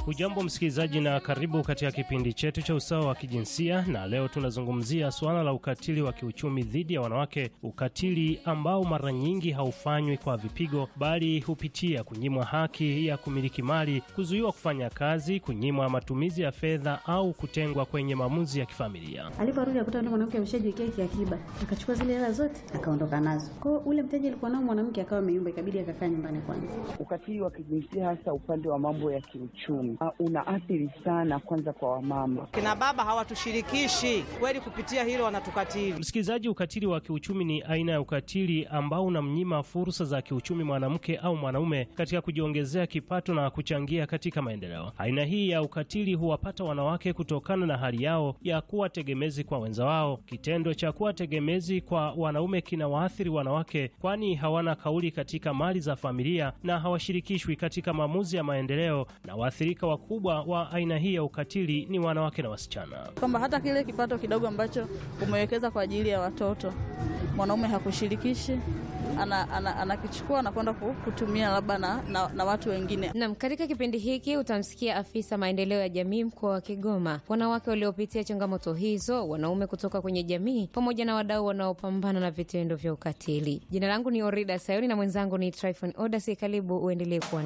Hujambo msikilizaji, na karibu katika kipindi chetu cha usawa wa kijinsia, na leo tunazungumzia suala la ukatili wa kiuchumi dhidi ya wanawake, ukatili ambao mara nyingi haufanywi kwa vipigo, bali hupitia kunyimwa haki ya kumiliki mali, kuzuiwa kufanya kazi, kunyimwa matumizi ya fedha au kutengwa kwenye maamuzi ya kifamilia. Aliporudi akuta yule mwanamke ameshajiwekea kiakiba, akachukua zile hela zote akaondoka nazo. Kwa hiyo ule mteja alikuwa nao mwanamke akawa ameyumba, ikabidi akakaa nyumbani kwanza. Ukatili wa kijinsia hasa upande wa mambo ya kiuchumi uh, unaathiri sana kwanza kwa wamama. Kina baba hawatushirikishi kweli, kupitia hilo wanatukatili. Msikilizaji, ukatili wa kiuchumi ni aina ya ukatili ambao unamnyima fursa za kiuchumi mwanamke au mwanaume katika kujiongezea kipato na kuchangia katika maendeleo. Aina hii ya ukatili huwapata wanawake kutokana na hali yao ya kuwa tegemezi kwa wenza wao. Kitendo cha kuwa tegemezi kwa wanaume kinawaathiri wanawake, kwani hawana kauli katika mali za familia na hawashirikishwi katika maamuzi ya maendeleo, na waathirika wakubwa wa aina hii ya ukatili ni wanawake na wasichana. kwamba hata kile kipato kidogo ambacho umewekeza kwa ajili ya watoto mwanaume hakushirikishi, ana- ana- anakichukua na kwenda ku- kutumia labda na, na, na watu wengine. Nam, katika kipindi hiki utamsikia afisa maendeleo ya jamii mkoa wa Kigoma, wanawake waliopitia changamoto hizo, wanaume kutoka kwenye jamii, pamoja na wadau wanaopambana na vitendo vya ukatili. Jina langu ni Orida Sayoni na mwenzangu ni Tryphon Odasi. Karibu uendelee kuwa